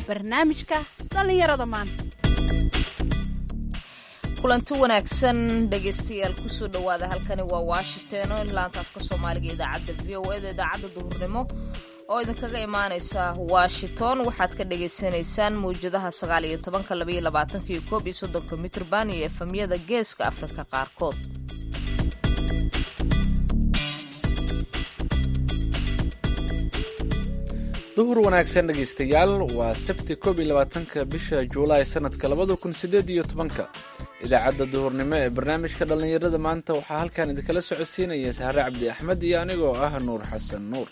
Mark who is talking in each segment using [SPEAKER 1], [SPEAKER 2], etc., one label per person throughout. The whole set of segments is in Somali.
[SPEAKER 1] barnaamijka dhallinyarada maanta
[SPEAKER 2] kulanti wanaagsan dhegaystayaal kusoo dhowaada halkani waa washington oo laanta afka soomaaliga idaacadda v o eda idaacadda duhurnimo oo idinkaga imaaneysa washington waxaad ka dhagaysanaysaan mawjadaha sagaal iyo tobanka labaiyo labaatanka iyo koob iyo soddonka mitrban iyo efamyada geeska afrika qaarkood
[SPEAKER 3] duhur wanaagsan dhegaystayaal waa sabti koob iyo labaatanka bisha juulaay sanadka labada kun sideed iyo tobanka idaacadda duhurnimo ee barnaamijka dhallinyarada maanta waxaa halkan idinkala socodsiinaya sahre cabdi axmed iyo anigoo ah nuur xasan nuur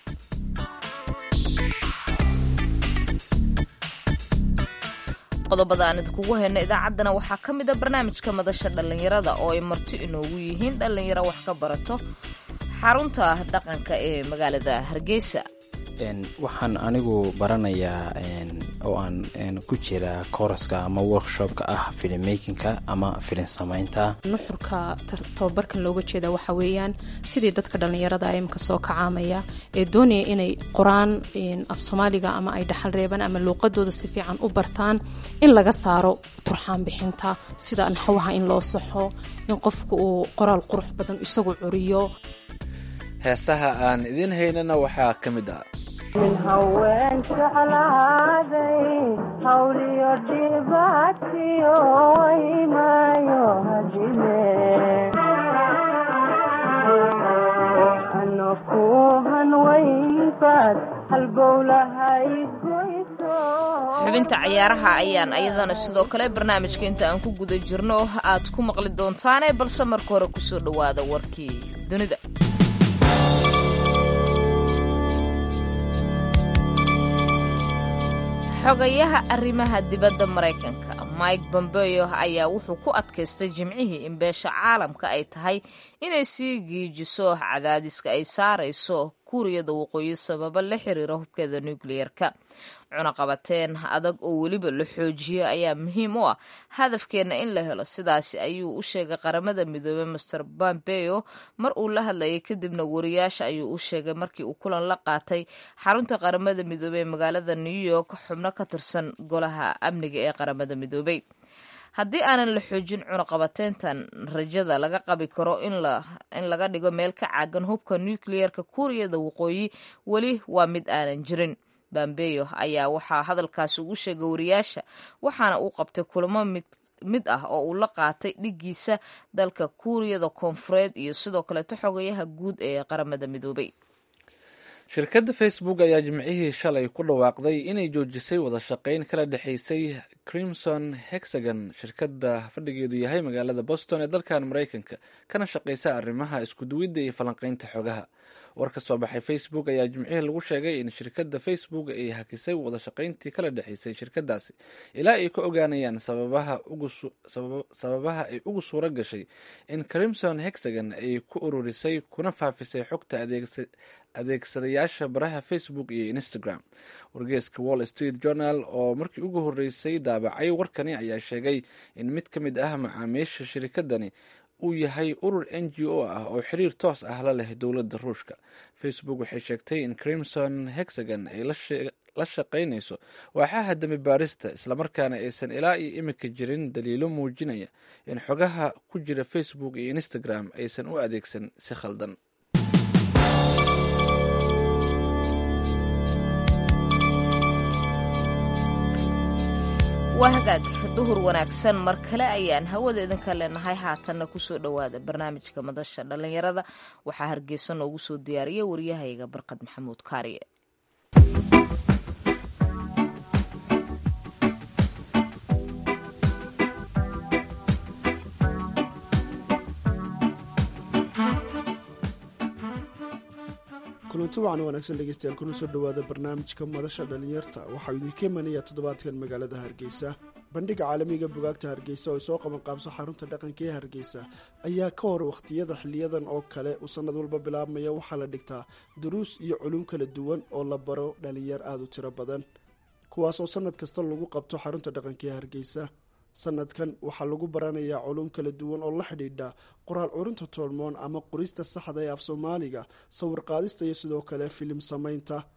[SPEAKER 2] qodobada aan idinkugu hayno idaacaddana waxaa ka mid a barnaamijka madasha dhallinyarada oo ay marti inoogu yihiin dhallinyaro wax ka barato xarunta dhaqanka ee magaalada hargeysa
[SPEAKER 4] waxaan anigu baranayaa oo aan ku jira kooraska ama workshopka ah filmmakinka ama filin samaynta
[SPEAKER 5] nuxurka tababarkan looga jeeda waxa weeyaan sidii dadka dhallinyarada imika soo kacaamaya ee doonaya inay qoraan af soomaaliga ama ay dhaxal reebaan ama luuqadooda si fiican u bartaan in laga saaro turxaan bixinta sida naxwaha in loo saxo in qofka uu qoraal qurux badan isagu curiyo
[SPEAKER 3] heesaha aan idiin haynana waxaa ka mid ah
[SPEAKER 6] min haween jeclaaday hawliyo dhibaatiyo waymaayo hadime ano ku hanwaynbaad halbowlahay goyso
[SPEAKER 2] xubinta cayaaraha ayaan ayadana sidoo kale barnaamijka inta aan ku guda jirno aad ku maqli doontaane balse marka hore kusoo dhowaada warkii dunida xogayaha arrimaha dibadda maraykanka mike bombeo ayaa wuxuu ku adkaystay jimcihii in beesha caalamka ay tahay inay sii giijiso cadaadiska ay saarayso kuuriyada waqooyi sababo la xiriira hubkeeda nukliyeerka cunaqabateen adag oo weliba la xoojiyo ayaa muhiim u ah hadafkeenna in la helo sidaasi ayuu u sheegay qaramada midoobey master pompeo mar uu la hadlayay kadibna wariyaasha ayuu u sheegay markii uu kulan la qaatay xarunta qaramada midoobey ee magaalada new york xubno ka tirsan golaha amniga ee qaramada midoobey haddii aanan la xoojin cunaqabateyntan rajada laga qabi karo in laga dhigo meel ka caagan hubka nukliyeerka kuuriyada waqooyi weli waa mid aanan jirin bambeyo ayaa waxaa hadalkaasi ugu sheegay wariyaasha waxaana uu qabtay kulamo mid ah oo uu la qaatay dhigiisa dalka kuuriyada koonfureed iyo sidoo kaleeto xogayaha guud ee qaramada midoobay
[SPEAKER 3] shirkadda facebook ayaa jimcihii shalay ku dhawaaqday inay joojisay wada shaqayn kala dhexaysay crimson hexagon shirkadda fadhigeedu yahay magaalada boston ee dalkan maraykanka kana shaqaysa arrimaha iskuduwidda iyo falanqaynta xogaha war ka soo baxay facebook ayaa jimcihii lagu sheegay in shirkadda facebook ay hakisay wada shaqayntii kala dhexaysay shirkadaasi ilaa ay ka ogaanayaan sababaha ay ugu suura gashay in crimson hexagon ay ku ururisay kuna faafisay xogta adeegsadayaasha baraha facebook iyo instagram wargeeska wall street journal oo markii ugu horeysay daabacay warkani ayaa sheegay in mid ka mid ah macaamiisha shirkadani uu yahay urur n g o ah oo xiriir toos ah la leh dowladda ruushka facebook waxay sheegtay in crimson hexagon ay la shaqaynayso waaxaha dami baarista islamarkaana aysan ilaa iyo imika jirin daliilo muujinaya in xogaha ku jira facebook iyo instagram aysan u adeegsan si khaldan
[SPEAKER 2] waa hagaag duhur wanaagsan mar kale ayaan hawada idinka leenahay haatanna kusoo dhowaada barnaamijka madasha dhallinyarada waxaa hargeysa noogu soo diyaariya waryahayga barqad maxamuud kaariye
[SPEAKER 7] kulanti wacan wanaagsan dhegeystayaal kuna soo dhowaada barnaamijka madasha dhalinyarta waxaa idinka imanaya toddobaadkan magaalada hargeysa bandhiga caalamiga bugaagta hargeysa oo ay soo qabanqaabso xarunta dhaqanka ee hargeysa ayaa ka hor wakhtiyada xiliyadan oo kale uu sanad walba bilaabmaya waxaa la dhigtaa duruus iyo culum kala duwan oo la baro dhalinyar aada u tiro badan kuwaas oo sanad kasta lagu qabto xarunta dhaqanka ee hargeysa sanadkan waxaa lagu baranayaa culum kala duwan oo la xidhiidha qoraal curinta toolmoon ama qorista saxda ee af soomaaliga sawir qaadista iyo sidoo kale filim samaynta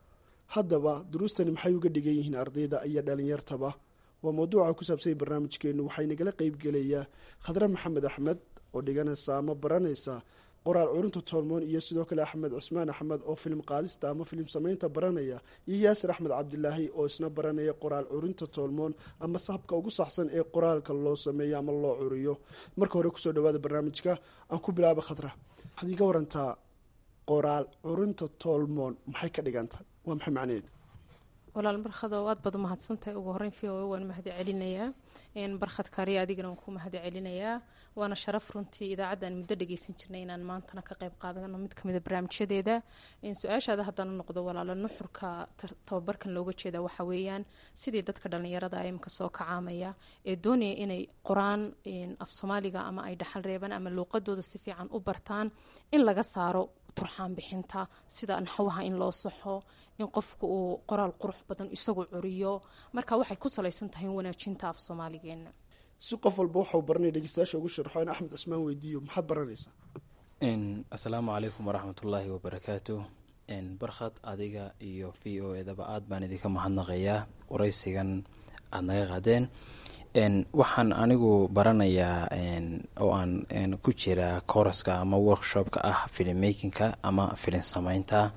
[SPEAKER 7] haddaba duruustani maxay uga dhigan yihiin ardayda iyo dhalinyartaba waa mawduuca ku saabsanya barnaamijkeenu waxay nagala qeybgelayaa khadre maxamed axmed oo dhiganaysa ama baranaysa qoraal curinta tolmoon iyo sidoo kale axmed cusmaan axmed oo filim qaadista ama filim samaynta baranaya iyo yaasir axmed cabdilaahi oo isna baranaya qoraal curinta tolmoon ama sahabka ugu saxsan ee qoraalka loo sameeyo ama loo curiyo marka hore kusoo dhawaada barnaamijka aan ku bilaaba khadra waxaad iiga warantaa qoraal curinta tolmoon maxay ka dhigantay waa maxay macnaheedu
[SPEAKER 5] walaal barkhado aad baad umahadsantahay ugu horeyn v o waan mahad celinayaa barkhad kaariya adigana waan ku mahad celinayaa waana sharaf runtii idaacadda aan muddo dhageysan jirnay inaan maantana ka qayb qaadano mid kamida barnaamijyadeeda su-aashaada haddana noqdo walaalo nuxurka tababarkan looga jeeda waxa weeyaan sidii dadka dhalinyarada imika soo kacaamaya ee doonaya inay qoraan af soomaaliga ama ay dhaxal reebaan ama luuqadooda si fiican u bartaan in laga saaro turxaan bixinta sida naxwaha in loo saxo in qofku uu qoraal qurux badan isagu curiyo marka waxay ku salaysan tahay wanaajinta af soomaaligeena
[SPEAKER 7] si qof walba waxau baranaya dhegeystayaasha ugu sharxo in axmed cismaan weydiiyo maxaad baranaysaa
[SPEAKER 4] asalaamu calaykum waraxmatullaahi wabarakaatu barkhad adiga iyo v o edaba aad baan idinka mahadnaqayaa waraysigan aada naga qaadeen waxaan anigu baranayaa oo aan ku jiraa kooraska ama workshopka ah filmmakinka ama filin sameynta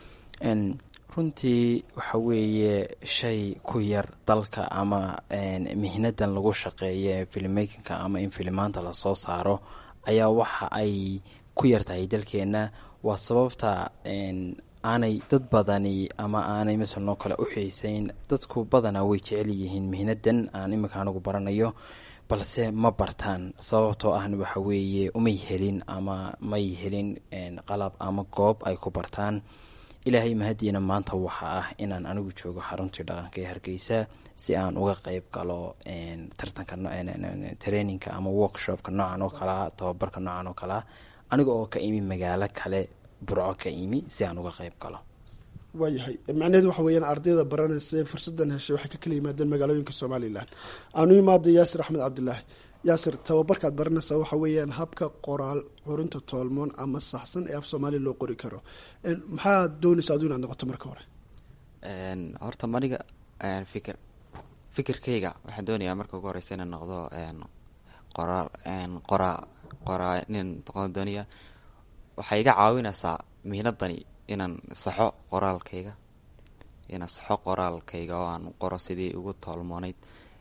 [SPEAKER 4] runtii waxa weeye shay ku yar dalka ama mihnadan lagu shaqeeya filmmakinka ama in filimaanta lasoo saaro ayaa waxa ay ku yartahay dalkeena waa sababta aanay dad badani ama aanay masalanoo kale u xiiseyn dadku badanaa way jecel yihiin mihnadan aan iminka anigu baranayo balse ma bartaan sababtoo ahna waxa weeye umay helin ama may helin qalab ama goob ay ku bartaan ilaahay mahadiina maanta waxa ah inaan anigu joogo xaruntii dhaqanka ee hargeysa si aan uga qeyb galo tartanka traininka ama workshopka noocan oo kalea tababarka noocan oo kalea aniga oo ka imi magaalo kale burco ka imi si aan uga qeyb galo
[SPEAKER 7] waayahay macnaheedu waxa weeyaan ardayda baranaysa ee fursadan heshay waxay ka kala yimaadeen magaalooyinka somalilan aanu imaada yaasir axmed cabdilaahi yaasir tababarkaad baranaysaa waxa weeyaan habka qoraal curinta toolmoon ama saxsan ee af soomaaliya loo qori karo maxaad doonaysa adu inaad noqoto marka hore
[SPEAKER 8] horta maniga fikir fikirkayga waxaan doonayaa marka ugu horeysa inaan noqdo qoraal qoraa qoraa nin noqon doonaya waxay iga caawinaysaa mihnadani inaan saxo qoraalkayga inaan saxo qoraalkayga oo aan qoro sidii ugu toolmoonayd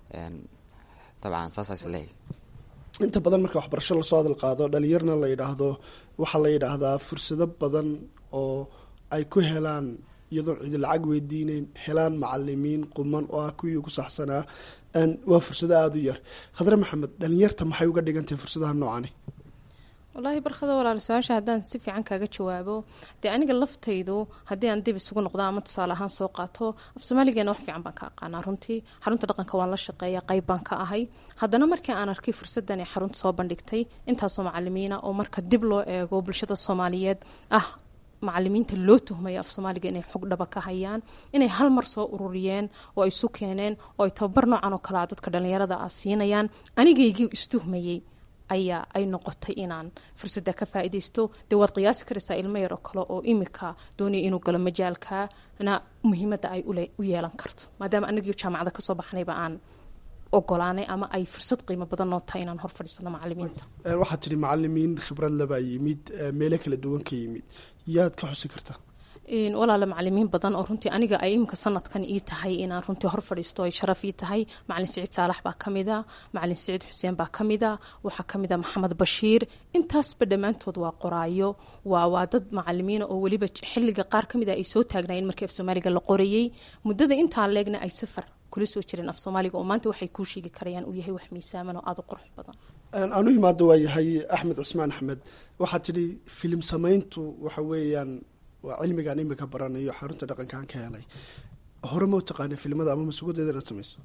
[SPEAKER 8] dabcan saasaa is leeyahy
[SPEAKER 7] inta badan marka waxbarasho lasoo hadal qaado dhalinyarna la yidhaahdo waxaa la yidhaahdaa fursado badan oo ay ku helaan iyadoon cidi lacag weydiineyn helaan macalimiin quman oo ah kuwii ugu saxsanaa waa fursado aada u yar khadre maxamed dhalinyarta maxay uga dhigantahay fursadaha noocani
[SPEAKER 5] wallaahi barkada walaal su-aasha haddaan si fiican kaaga jawaabo dee aniga laftaydu haddii aan dib isugu noqdo ama tusaale ahaan soo qaato af soomaaligeena wax fiican baan ka aqaanaa runtii xarunta dhaqanka waan la shaqeeya qayb baan ka ahay haddana markii aan arkay fursadan ee xarunta soo bandhigtay intaasoo macalimiina oo marka dib loo eego bulshada soomaaliyeed ah macalimiinta loo tuhmaya af soomaaliga inay xog dhaba ka hayaan inay hal mar soo ururiyeen oo ay isu keeneen oo ay tababar noocan oo kalea dadka dhallinyarada ah siinayaan anigaygii istuhmayey ayaa ay noqotay inaan fursadda ka faa-ideysto dee waad qiyaasi karaysaa ilmo yar oo kale oo imika doonaya inuu galo majaalkana muhiimadda ay u yeelan karto maadaama anagii jaamacada kasoo baxnayba aan ogolaanay ama ay fursad qiimo badan noo tahay inaan hor fadhiisano macalimiinta
[SPEAKER 7] waxaad tidhi macalimiin khibrad labaa yimid meelo kala duwan ka yimid yaad ka xusi kartaa
[SPEAKER 5] walaala macalimiin badan oo runtii aniga ay imika sanadkan ii tahay inaan runtii hor fadhiisto ay sharaf ii tahay macalin siciid saalax baa ka mida macalin siciid xuseen baa ka mida waxaa ka mida maxamed bashiir intaasba dhammaantood waa qoraayo waa waa dad macalimiina oo weliba xilliga qaar ka mid a ay soo taagnaayeen markii af soomaaliga la qorayey muddada intaan leegna ay safar kula soo jireen af soomaaliga oo maanta waxay kuu sheegi karayaan uu yahay wax miisaaman oo aada u qurux badan
[SPEAKER 7] aanu imaado waa yahay axmed cusmaan axmed waxaad tidhi filim samayntu waxa weeyaan waa cilmigaan imika baranayo xarunta dhaqankaan ka helay hore ma u taqaana filimada ama masuugadeeda inaad samayso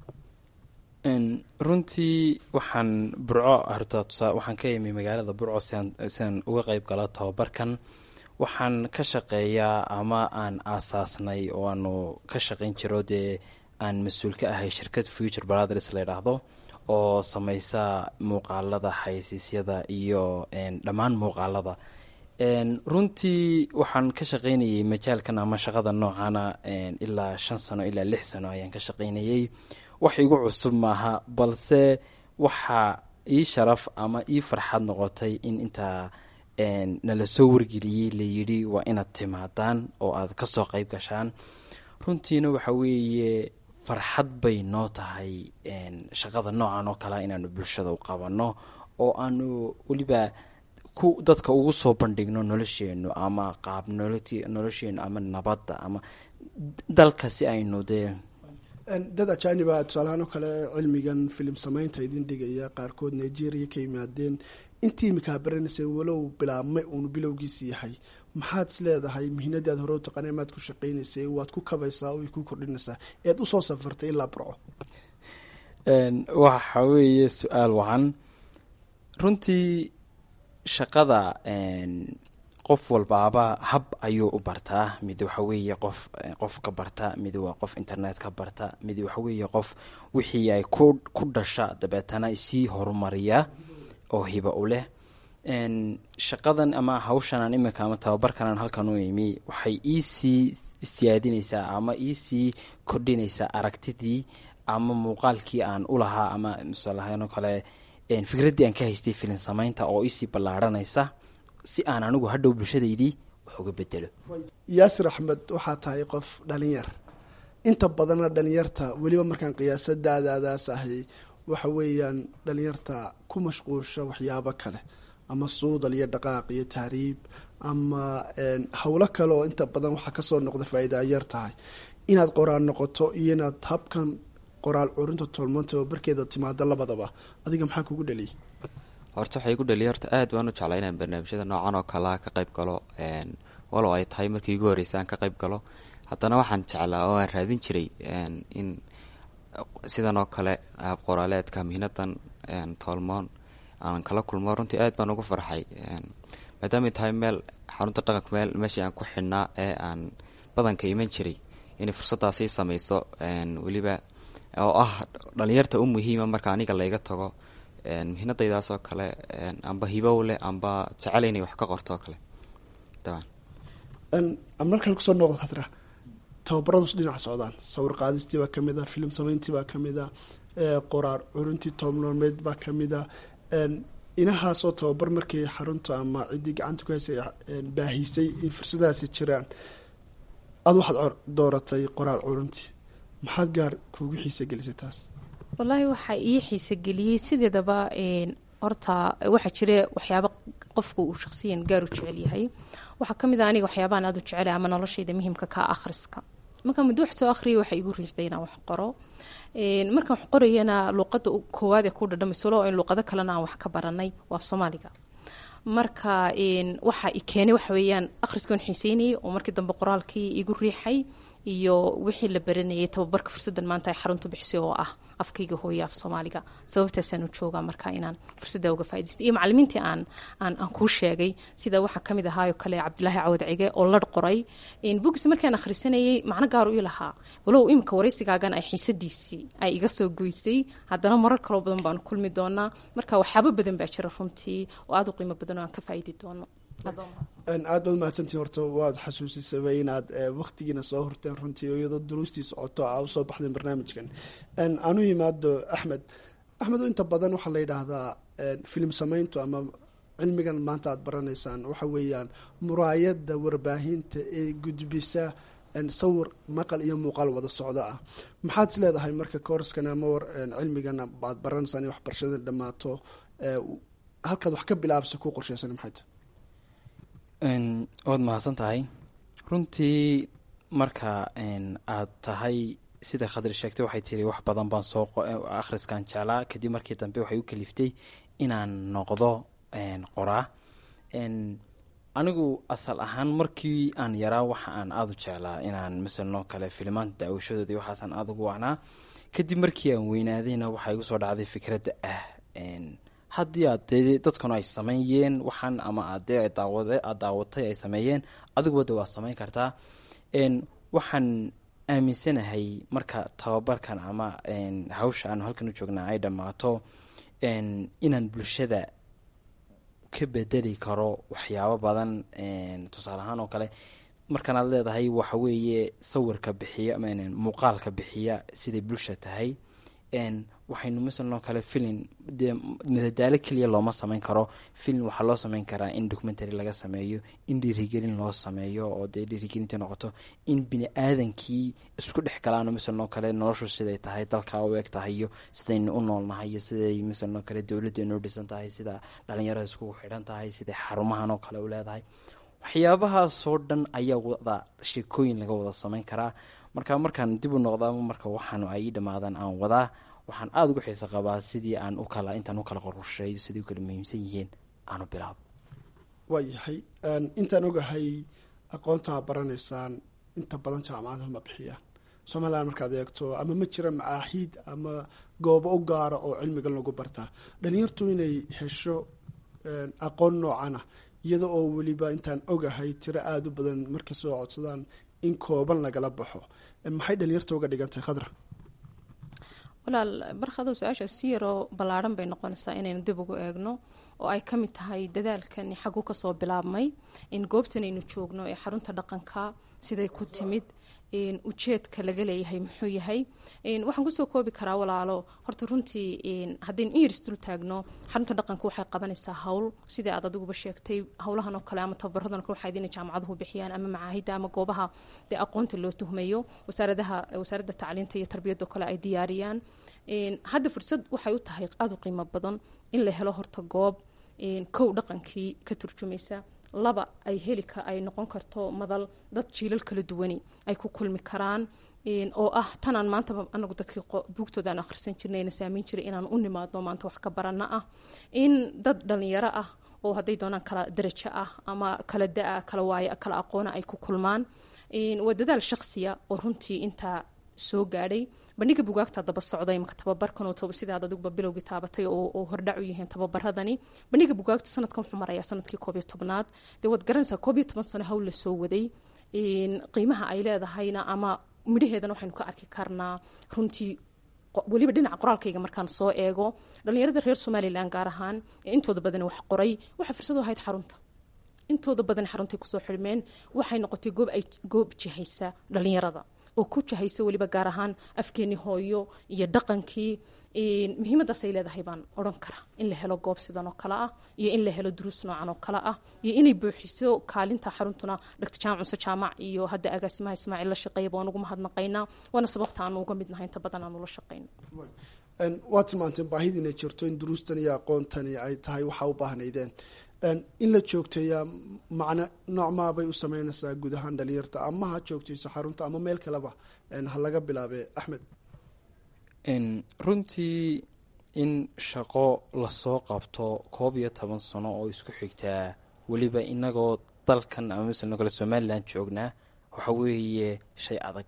[SPEAKER 4] runtii waxaan burco horta tusaa waxaan ka imi magaalada burco siaan siaan uga qeyb galo tababarkan waxaan ka shaqeeyaa ama aan aasaasnay oo aanu ka shaqayn jiro dee aan mas-uul ka ahay shirkad future brothers la yidhaahdo oo sameysa muuqaalada xayasiisyada iyo dhammaan muuqaalada Een, runtii waxaan ka shaqaynayay majaalkan ama shaqada noocana een, ilaa shan sano ilaa lix sano ayaan ka shaqaynayay wax igu cusub maaha balse waxaa ii sharaf ama ii farxad noqotay in intaa een, nala soo wargeliyey layidhi waa inaad timaadaan oo aad kasoo qayb gashaan runtiina waxa weeye farxad bay noo tahay een, shaqada noocan oo kalea inaanu bulshada u qabanno oo aanu weliba ku dadka ugu soo bandhigno nolosheenu ama qaab noloti- nolosheenu ama nabadda ama dalka si aynu dee
[SPEAKER 7] Een, dad ajaaniba tusaalahaan oo kale cilmigan filim samaynta idin dhigaya qaarkood nigeria ka yimaadeen intii imika baranayseen walow bilaabmay uunu bilowgiisi yahay maxaad is leedahay mihinadii aad hore u taqaanay maad ku shaqaynaysay waad ku kabaysaa oo ku kordhinaysaa eed usoo safartay ilaa burco
[SPEAKER 4] Een, waxa weeye su-aal wacan runtii shaqada een, qof walbaaba hab ayuu u bartaa mid waxa weeye qof qof ka barta mid waa qof internet ka barta mid waxa weeye qof wixii ay ku ku dhasha dabeetana sii horumariya oo hiba u leh Een, shaqadan ama hawshanan imika ama tababarkanan halkan u imi waxay iisii siyaadinaysaa ama iisii kordhinaysaa aragtidii ama muuqaalkii aan u lahaa ama misalahaan oo kale een, fikraddii aan ka haystay filin samaynta oo isii ballaaranaysa si aan anigu hadhow bulshadaydii wax uga bedelo
[SPEAKER 7] yaasir axmed waxaa tahay qof dhalinyar inta badanna dhalinyarta weliba markaan qiyaasa daadaadaas ahay waxa weeyaan dhalinyarta ku mashquulsha waxyaabo kale ama suudal iyo dhaqaaq iyo tahriib ama een, howlo kale oo inta badan waxaa kasoo noqda faa-iida ay yar tahay inaad qoraal noqoto iyo inaad habkan qoraal curinta tolmanta oo barkeeda timaado labadaba adiga maxaa kugu dhaliyay
[SPEAKER 8] horta waxay igu dhaliya horta aad baan u jeclaa inaan barnaamijyada noocan oo kalea ka qayb galo een, walow ay tahay markii igu horreysay aan ka qayb galo haddana waxaan jeclaa oo aan raadin jiray een, in sidan oo kale hab qoraaleedka mihnadan een, toolmoon aan kala kulmo runtii aad baan ugu farxay een, maadaamay tahay meel xarunta dhaqanka meel meeshii aan ku xidhnaa ee aan badanka iman jiray inay fursaddaasi samayso een, weliba oo ah dhalinyarta u muhiima marka aniga layga tago een, mihnadaydaas oo kale een, amba hibow leh amba jecel inay wax ka qorto oo kale dabcan
[SPEAKER 7] Een, aan markale kusoo noqdo khatra tababaradus dhinac socdaan sawir qaadistii baa kamid a filim samayntii baa kamid a ee, qoraar curintii toobnoomeed baa kamid a een, inahaasoo tababar markii xarunta ama ciddii gacanta ku haysay een, baahisay in fursadahaasi jiraan aada waxaad cor- dooratay qoraal curintii maxaad gaar kuugu xiisa gelisay taas
[SPEAKER 5] wallaahi waxaa ii xiise geliyey sideedaba een, horta waxaa jira waxyaabo qofku uu shaqsiyan gaar u jecel yahay waxaa ka mid a aniga waxyaabahan aad u jecelahay ama noloshayda muhiimka ka ah akhriska markaan muddo wax soo akhriyay waxaa igu riixday inaan wax qoro Een, markaan wax qorayana luuqada u- koowaad ee ku dhadhamayso loo in luuqado kalena aan wax ka baranay waa af soomaaliga marka een, waxa i keenay waxa weeyaan akhriskoon xiiseynayay oo markii dambe qoraalkii igu riixay iyo wixii la baranayay tababarka fursadan maanta ay xaruntu bixisay oo ah afkayga hooye af soomaaliga sababtaasaan u joogaa marka inaan fursadda uga faaidaysto iyo macalimiintii aan aan aan kuu sheegay sida waxaa kamid ahaayoo kale cabdilaahi cawad cige oo ladh qoray bugis markaan akhrisanayay macno gaar u lahaa walow imika waraysigaagan ay xiisadiisii ay iga soo goysay haddana marar kaloo badan baanu kulmi doonaa marka waxyaabo badan baa jira runtii oo aada u qiimo badan oo aan ka faaidi doono
[SPEAKER 7] aad baad mahadsantihin horta waad xasuusisaba inaad waktigiina soo horteen runtii oo iyadoo duruustii socoto a usoo baxdeen barnaamijkan aanu yimaado axmed axmed inta badan waxaa la yidhaahdaa filim samayntu ama cilmigan maanta aad baranaysaan waxa weeyaan muraayada warbaahinta ee gudbisa sawir maqal iyo muuqaal wada socdo ah maxaad is leedahay marka koorskan ama war cilmigan aad baranaysaan in waxbarashada dhammaato halkaad wax ka bilaabsa ku qorsheysan maxay tahay
[SPEAKER 4] waad mahadsan tahay runtii marka aad tahay sida khadri sheegtay waxay tiri wax badan baan soo akhriskan jeclaa kadib markii dambe waxay u kaliftay inaan noqdo qoraa anigu asal ahaan markii aan yaraa waxa aan aada u jeclaa inaan masalanoo kale filimaanta daawashadooda waxaasaan aada ugu wacnaa kadib markii aan weynaadayna waxaa igu soo dhacday fikradda ah haddii aad dee dadkanu ay sameeyeen waxaan ama aadee daawade aad daawatay ay sameeyeen adiguba waa samayn kartaa waxaan aaminsanahay marka tababarkan ama hawsha aanu halkan u joognaa ay dhammaato inaan bulshada ka bedeli karo waxyaabo badan tusaale ahaan oo kale markanaad leedahay waxa weeye sawirka bixiya muuqaalka bixiya siday bulsha tahay waxaynu masalan oo kale filin dee madadaalo keliya looma sameyn karo filin waxaa loo sameyn karaa in documentary laga sameeyo in dhiirigelin loo sameeyo oo dee dhiirigelinta noqoto in bini aadankii isku dhex galaano masalan oo kale noloshu siday tahay dalkaa u eg tahay iyo sidaynu u noolnahay iyo siday masalan oo kale dowladdeenu u dhisan tahay sida dhalinyarada iskugu xidhan tahay siday xarumahan oo kale u leedahay waxyaabahaasoo dhan ayaa wada sheekooyin laga wada sameyn karaa marka markaan dib u noqdaa marka waxaan ay dhammaadaan aan wadaa waxaan aada uga xiisa qabaa sidii aan u kala intaan u kala qorsheeyo siday u kala muhiimsan yihiin aan u bilaabo
[SPEAKER 7] waayahay intaan ogahay aqoontaa baranaysaan inta badan jaamacadaha ma bixiyaan somalilan markaad eegto ama ma jira macaaxiid ama goobo u gaara oo cilmigan lagu bartaa dhalinyartu inay hesho aqoon noocana iyada oo weliba intaan ogahay tiro aada u badan markay soo codsadaan in kooban lagala baxo maxay dhalinyarta uga dhigantahay khadra
[SPEAKER 5] walaal barkado su-aasha si yaroo ballaadhan bay noqonaysaa inaynu dib ugu eegno oo ay ka mid tahay dadaalkani xagu kasoo bilaabmay in goobtan aynu joogno ee xarunta dhaqanka siday ku timid ujeedka laga leeyahay muxuu yahay waxaan kusoo koobi karaa walaalo horta runtii haddaynu in yar isdul taagno xarunta dhaqanka waxay qabanaysaa hawl sidai aad adiguba sheegtay howlahan oo kale ama tababaradan o kale waxaa idin jaamacaduhu bixiyaan ama macaahida ama goobaha dee aqoonta loo tuhmayo wasaaradaha wasaaradda tacliinta iyo tarbiyadda kale ay diyaariyaan hadda fursad waxay u tahay aada u qiimo badan in la helo horta goob kow dhaqankii ka turjumaysa laba ay helika ay noqon karto madal dad jiilal kala duwani ay ku kulmi karaan oo ah tanaan maantaba anagu dadkii buugtooda aan akhrisan jirnay na saameyn jiray inaan u nimaadno maanta wax ka barana ah in dad dhalinyaro ah oo hadday doonaan kala darajo ah ama kala da-a kala waayo kala aqoona ay ku kulmaan waa dadaal shaqsiya oo runtii intaa soo gaadhay bandhiga bugaagta daba socday imaka tababarkan sidaad adiguba bilowgii taabatay oo hordhac u yihiin tababaradani bandhiga bugaagta sanadkan wuxuu marayaa sanadkii koob iyo tobnaad dee waad garanaysaa koob iyo toban sano hawl la soo waday qiimaha ay leedahayna ama midhaheedana waxaynu ka arki karnaa runtii weliba dhinaca qoraalkayga markaan soo eego dhalinyarada reer somalilan gaar ahaan ee intooda badan wax qoray waxaa fursad u ahayd xarunta intooda badan xaruntay kusoo xidhmeen waxay noqotay goob ay goob jihaysa dhalinyarada oo ku jahaysa weliba gaar ahaan afkeeni hooyo iyo dhaqankii muhiimadaasay leedahay baan odhan karaa in la helo goob sidan oo kale ah iyo in la helo duruus noocan oo kale ah iyo inay buuxiso kaalinta xaruntuna dhagta jaamac cuse jaamac iyo hadda agaasimaha ismaaciil la shaqeeyaba waan ugu mahadnaqaynaa waana sababta aanu uga mid nahay inta badan aanu la shaqeyno
[SPEAKER 7] waa tilmaanteen baahida inay jirto in duruustan iyo aqoontani ay tahay waxaa u baahnaydeen in la joogteeyaa macno noocmaabay u sameynaysaa guud ahaan dhalinyarta ama ha joogtayso xarunta ama meel kaleba ha laga bilaabe axmed
[SPEAKER 4] runtii in shaqo lasoo qabto koob iyo toban sano oo isku xigtaa weliba inagoo dalkan ama masalan kale somalilan joognaa waxa weeye shay adag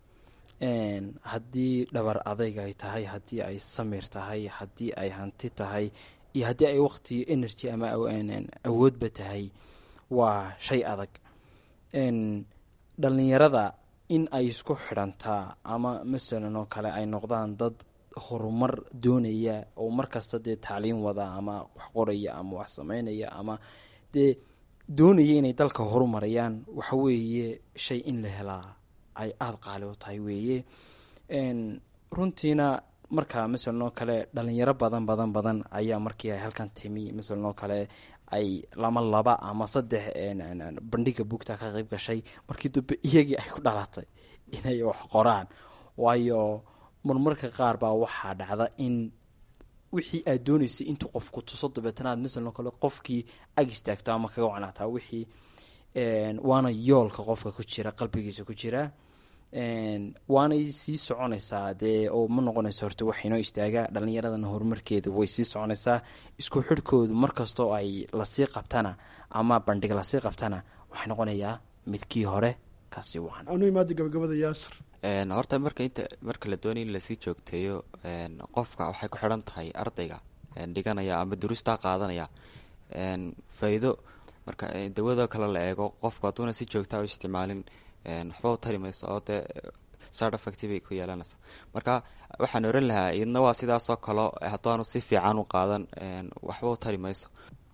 [SPEAKER 4] haddii dhabar adayg ay tahay haddii ay samir tahay haddii ay hanti tahay iyo haddii ay waqti energy ama awoodba tahay waa shay adag dhalinyarada in ay isku xidhantaa ama masalan oo kale ay noqdaan dad horumar doonaya oo markasta dee tacliin wada ama wax qoraya ama wax sameynaya ama dee doonaya inay dalka horumarayaan waxa weeye shay in la helaa ay aada qaali u tahay weeye runtiina marka masalan oo kale dhalinyaro badan badan badan ayaa markii ay halkan timi masalan oo kale ay lama laba ama saddex bandhiga buugta ka qeyb gashay markii dambe iyagii ay ku dhalatay inay wax qoraan waayo marmarka qaar baa waxaa dhacda in wixii aad dooneysay intuu qofku tuso dabeetanaad masalan oo kale qofkii ag istaagto ama kaga wacnaataa wixii waana yoolka qofka ku jira qalbigiisa ku jira waanay sii soconaysaa dee oo ma noqonayso horta wax inoo istaaga dhalinyaradana horumarkeeda way sii soconaysaa isku xidhkoodu markastoo ay lasii qabtana ama bandhig lasii qabtana waxay noqonayaa midkii hore kasii wacan
[SPEAKER 7] anu imaada gabagabada yaasir
[SPEAKER 8] horta marka inta marka la doonay in lasii joogteeyo qofka waxay ku xidhan tahay ardayga dhiganaya ama duruustaa qaadanaya faa-iido marka dawadoo kale la eego qofku hadduuna si joogtaa u isticmaalin waxba u tari mayso oo dee side effect bay ku yeelanaysaa marka waxaan oran lahaa idna waa sidaasoo kalo haddaanu si fiican u qaadan waxba u tari mayso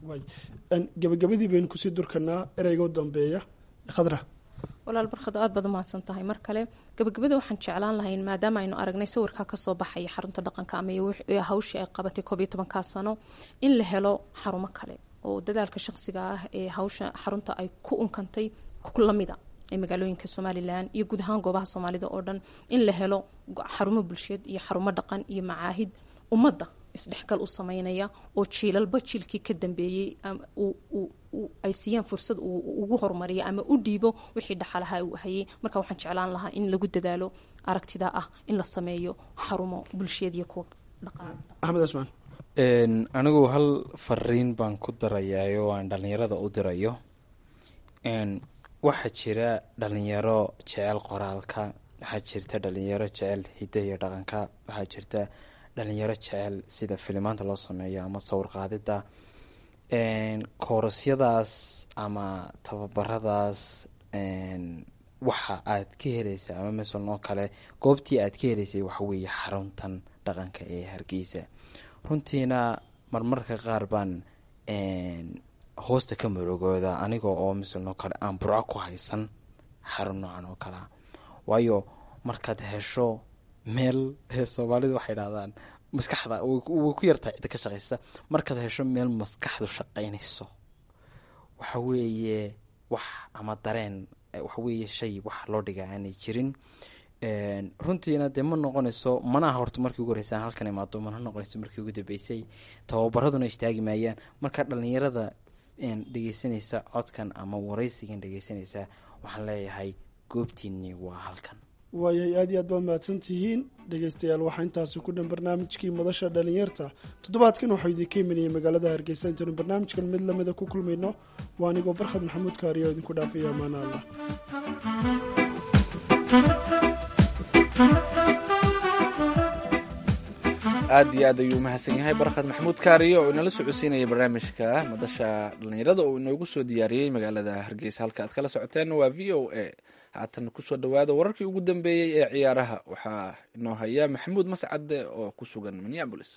[SPEAKER 7] waay Een, gabagabadii baynu kusii durkanaa ereyga u dambeeya khadra
[SPEAKER 5] walaal barkad aad baad umahadsan tahay mar kale gabagabada waxaan jeclaan lahayn maadaama aynu aragnay sawirkaa kasoo baxaya xarunta dhaqanka ama iyo wix- iyo hawshii ay qabatay koob iyo tobankaa sano in la helo xarumo kale oo dadaalka shaqsiga ah ee hawsha xarunta ay ku unkantay ku lamida ee magaalooyinka somalilan iyo guud ahaan goobaha soomaalida oo dhan in la helo go- xarumo bulsheed iyo xarumo dhaqan iyo macaahid ummadda isdhexgal u sameynaya oo jiilalba jiilkii ka dambeeyey ama uu- uu- uu- ay siiyaan fursad uu uu ugu horumariyo ama u dhiibo wixii dhaxalaha uu hayay marka waxaan jeclaan lahaa in lagu dadaalo aragtida ah in la sameeyo xarumo bulsheed iyo kuwa dhaqan
[SPEAKER 7] axmed cismaan
[SPEAKER 4] Een, anigu hal fariin baan ku darayaa oo aan dhalinyarada u dirayo Een, waxaa jira dhalinyaro jecel qoraalka waxaa jirta dhalinyaro jecel hiddaha iyo dhaqanka waxaa jirta dhalinyaro jecel sida filimaanta loo sameeyo ama sawir qaadida Een, koorasyadaas ama tababaradaas een, waxa aad ka helaysa ama masalan oo kale goobtii aad ka helaysay waxa weeye xaruntan dhaqanka ee hargeysa runtiina marmarka qaar baan een, hoosta ka marogooda aniga oo masalan oo kale aan burco ku haysan xarun noocan oo kalea waayo markaad hesho meel soomaalidu waxay dhahdaan maskaxda way ku way ku yartahay cidda ka shaqaysa markaad hesho meel maskaxdu shaqaynayso waxa weeye wax ama dareen eh, waxa weeye shay wax loo dhiga aanay jirin Een, runtiina dee ma noqonayso mana aha horta markii ugu horeysaan halkan imaado mana noqonayso markii ugu dambeysay tababaraduna istaagi maayaan marka dhalinyarada een, dhegeysanaysa codkan ama waraysigan dhegeysanaysa waxaan leeyahay goobtiinni waa halkan
[SPEAKER 7] waayay aad iyo aad baa mahadsan tihiin dhegeystayaal waxaa intaasi ku dhan barnaamijkii madasha dhalinyarta toddobaadkan waxaa idinka imanayay magaalada hargeysa intaynu barnaamijkan mid lamida ku kulmayno waa anigoo barkhad maxamuud kaariya oo idinku dhaafaya amaana allah
[SPEAKER 3] aad iyo aad ayuu mahadsan yahay barkhad maxamuud kaariyo oo inala socodsiinaya barnaamijka madasha dhalinyarada oo inoogu soo diyaariyey magaalada hargeysa halka aad kala socoteen waa v o a haatan kusoo dhawaada wararkii ugu dambeeyey ee ciyaaraha waxaa inoo haya maxamuud mascade oo ku sugan minneabolis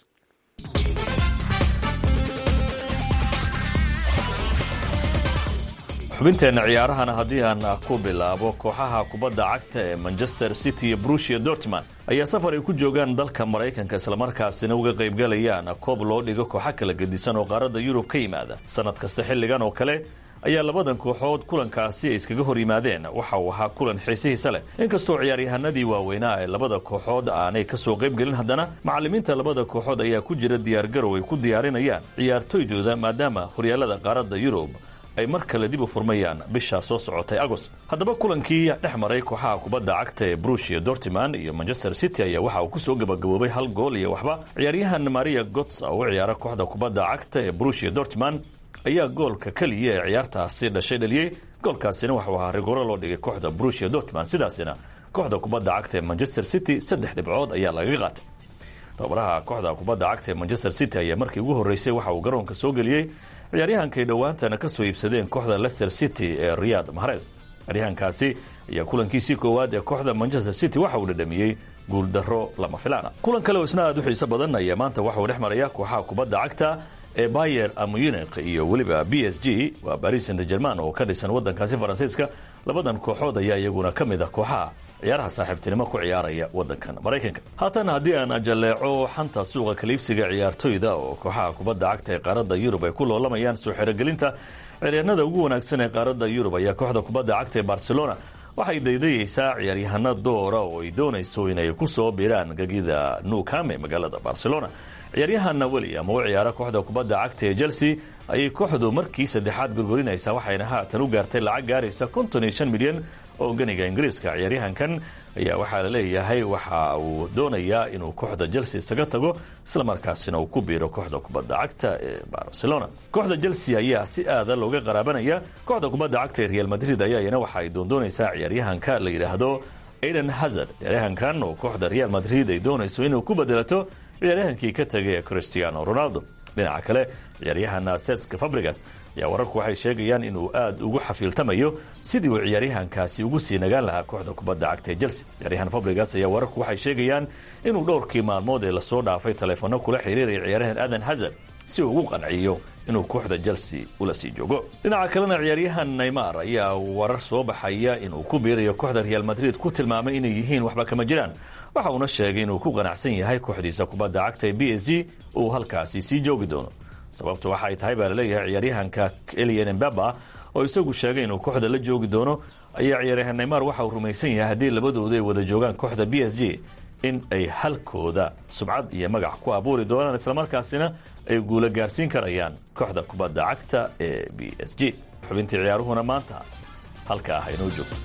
[SPEAKER 9] xubinteenna ciyaarahana haddii aan ku bilaabo kooxaha kubadda cagta ee manchester city iyo brusia dortmund ayaa safar ay ku joogaan dalka maraykanka islamarkaasina uga qaybgalayaan koob loo dhigo kooxo kala gedisan oo qaaradda yurub ka yimaada sannad kasta xilligan oo kale ayaa labadan kooxood kulankaasi ay iskaga hor yimaadeen waxa uu ahaa kulan xiisihiisa leh inkastoo ciyaaryahanadii waaweynaa ee labada kooxood aanay ka soo qaybgelin haddana macallimiinta labada kooxood ayaa ku jira diyaargarow ay ku diyaarinayaan ciyaartoydooda maadaama horyaalada qaaradda yurub ay mar kale dib u furmayaan bishaa soo socotay agost haddaba kulankii dhex maray kooxaha kubadda cagta ee brusia dortmund iyo manchester city ayaa waxa uu kusoo gabagaboobay hal gool iyo waxba ciyaaryahan maria gots oo u ciyaara kooxda kubadda cagta ee brusia dortmund ayaa goolka keliya ee ciyaartaasi dhashay dhaliyey goolkaasina waxuu ahaa rigoro loo dhigay kooxda brusia dortmund sidaasina kooxda kubadda cagta ee manchester city saddex dhibcood ayaa lagaga qaatay tababaraha kooxda kubadda cagta ee manchester city ayaa markii ugu horreysay waxa uu garoonka soo geliyey ciyaaryahankay dhowaantana ka soo iibsadeen kooxda leicester city ee riyad mahrez ciyaaryahankaasi ayaa kulankiisii koowaad ee kooxda manchester city waxa uu dhadhamiyey guuldaro lama filaana kulan kale oo isna aad u xiiso badan ayaa maanta waxa uu dhex maraya kooxaha kubadda cagta ee bayer munich iyo weliba b s g waa baris saint german oo ka dhisan wadankaasi faransiiska labadan kooxood ayaa iyaguna ka mid ah kooxaha ciyaaraha saaxiibtinimo ku ciyaaraya wadankan maraykanka haatan haddii aan jaleeco xanta suuqa kaliibsiga ciyaartoyda oo kooxaha kubadda cagta ee qaaradda yurub ay ku loolamayaan soo xerogelinta ciyaaryahanada ugu wanaagsan ee qaaradda yurub ayaa kooxda kubadda cagta ee barcelona waxay daydayeysaa ciyaaryahano doora oo ay doonayso inay ku soo biiraan gegida nukame magaalada barcelona ciyaaryahanna william oo u ciyaara kooxda kubadda cagta ee chelsea ayay kooxdu markii saddexaad gorgorinaysaa waxayna haatan u gaartay lacag gaaraysa konton iyo shan milyan oo ganiga ingiriiska ciyaaryahankan ayaa waxaa la leeyahay waxa uu doonayaa inuu kooxda chelsea isaga tago islamarkaasina uu ku biiro kooxda kubadda cagta ee barcelona kooxda chelsea ayaa si aada looga qaraabanaya kooxda kubadda cagta ee real madrid ayaa iyana waxa ay doondoonaysaa ciyaaryahanka la yidhaahdo aiden hazard ciyaaryahankan oo kooxda real madrid ay doonayso inuu ku bedelato ciyaaryahankii ka tagay ee cristiano ronaldo dhinaca kale ciyaaryahan seska fabrigas ayaa wararku waxay sheegayaan inuu aad ugu xafiiltamayo sidii uu ciyaaryahankaasi ugu sii nagaan lahaa kooxda kubadda cagta ee chelsea ciyaaryahan fabrigas ayaa wararku waxay sheegayaan inuu dhowrkii maalmood ee lasoo dhaafay taleefono kula xiriiraya ciyaaryahan adan hazard si uu ugu qanciyo inuu kooxda chelsea ula sii joogo dhinaca kalena ciyaaryahan neymar ayaa warar soo baxaya inuu ku biirayo kooxda real madrid ku tilmaamay inay yihiin waxba kama jiraan waxa uuna sheegay inuu ku qanacsan yahay kooxdiisa kubadda cagta ee b s g uu halkaasi sii joogi doono sababtu waxa ay tahay baa laleeyahay ciyaaryahanka elian embaba oo isagu sheegay inuu kooxda la joogi doono ayaa ciyaaryahan neymar waxa uu rumaysan yahay haddii labadoodu ay wada joogaan kooxda b s g in ay halkooda subcad iyo magac ku abuuri doonaan islamarkaasina ay guula gaarsiin karayaan kooxda kubadda cagta ee b s g xubintii ciyaaruhuna maanta halka ah inoo joogto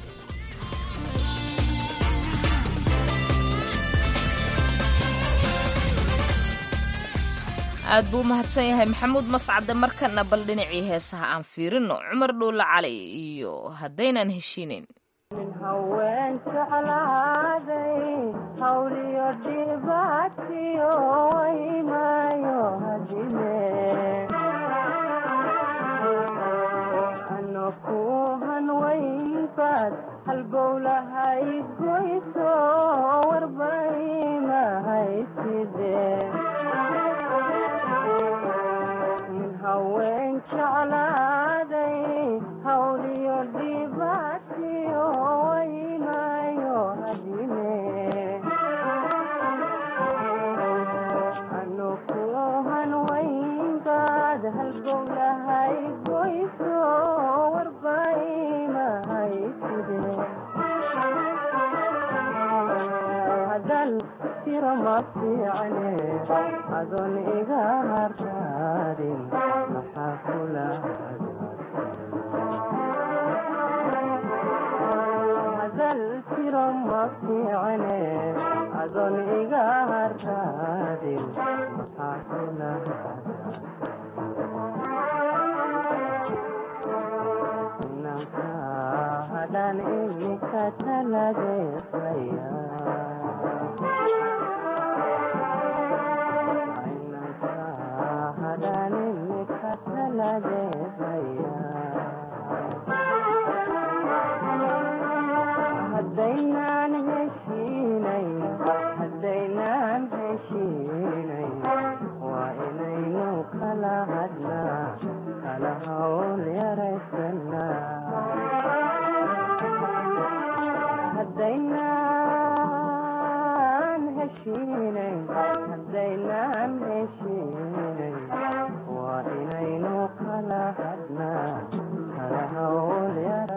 [SPEAKER 2] aad buu u mahadsan yahay maxamuud mascade markana bal dhinacii heesaha aan fiirino cumar dhuulla cali iyo haddaynan heshiinayn
[SPEAKER 6] nin haween jeclaaday hawliyo dhibaatiyo waymaayo hadime ano ku hanwaynbaad halbowlahay goyso warbaymahayside nin haween jeclaaday hawliyo dhibaatiyo waymaayo hadime ano ku hanwaynbaad halbowlahay goyso warbaymahayside hadan tiro ma fiicne adoon iga hartaadin maxaa kula hadal tiro ma fiicne adoon iga hartaadin maxaa kula inanka hadan imika taladeesaya hadaynaan heshiinayn hadaynaan heshiinayn waa inaynu kala hadnaa kala hawl yaraysanaa hadaynaan heshiinayn hadaynaan heshiinayn waa inaynu kala hadnaa kala hawl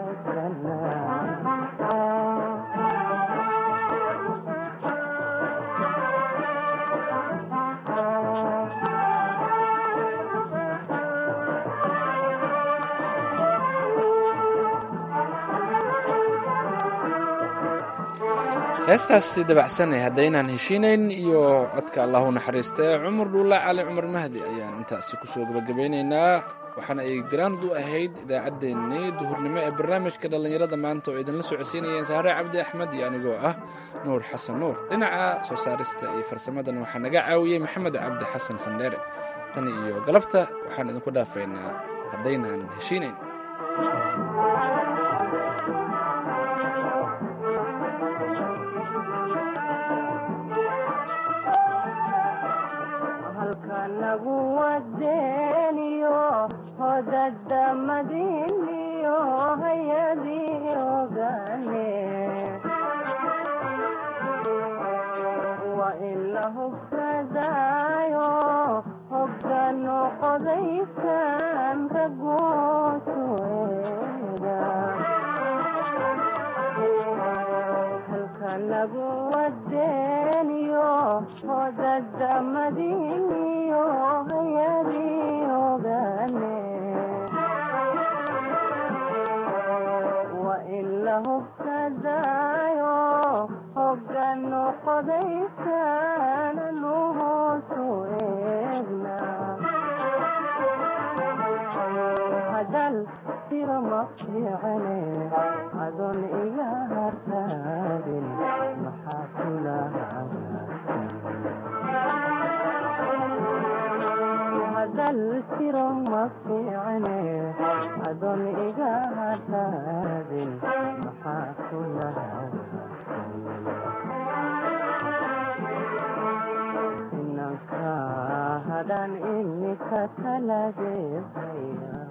[SPEAKER 3] heestaasi dabacsanay haddaynaan heshiinayn iyo codka allahu naxariista cumar dhuulla cali cumar mahdi ayaan intaasi kusoo gabagabeynaynaa waxaana ay garaand u ahayd idaacaddeenii duhurnimo ee barnaamijka dhallinyarada maanta oo idinla socodsiinayeen saare cabdi axmed iyo anigoo ah nuur xasan nuur dhinaca soo saarista iyo farsamadan waxaa naga caawiyey maxamed cabdi xasan sandheere tan iyo galabta waxaan idinku dhaafaynaa haddaynaan heshiinayn
[SPEAKER 6] halkanagu wadeeniyo hodada madiniyo hayadii ogane waa in la hubsadaayo hogano qodaysan ragoosu eega halkanagu wadeeniyo hodada madiniyo hayadii ogane waa in la hubsadaayo hogano qodaysan anu hoosu eegna hadal tiro ma fiicane adoon iga hartaadin maxaa kula hadal tiro ma fiicane adoon iga hartaadin maxaa kula inanka hadan imika taladeedaya